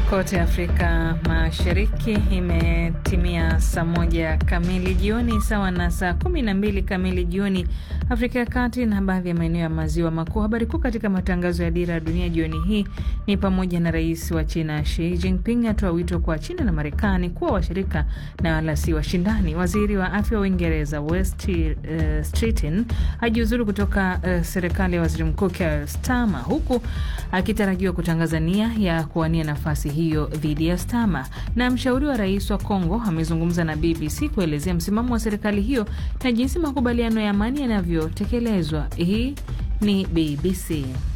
Kote Afrika Mashariki imetimia saa moja kamili jioni sawa na saa kumi na mbili kamili jioni Afrika ya Kati na baadhi ya maeneo ya maziwa makuu. Habari kuu katika matangazo ya Dira ya Dunia jioni hii ni pamoja na rais wa China Xi Jinping atoa wito kwa China na Marekani kuwa washirika na wala si washindani. Waziri wa afya wa Uingereza West uh, Streeting ajiuzuru kutoka uh, serikali ya waziri mkuu Keir Starmer huku akitarajiwa kutangaza nia ya kuwania nafasi hiyo dhidi ya Starmer. Na mshauri wa rais wa Kongo amezungumza na BBC kuelezea msimamo wa serikali hiyo na jinsi makubaliano ya amani yanavyotekelezwa. Hii ni BBC.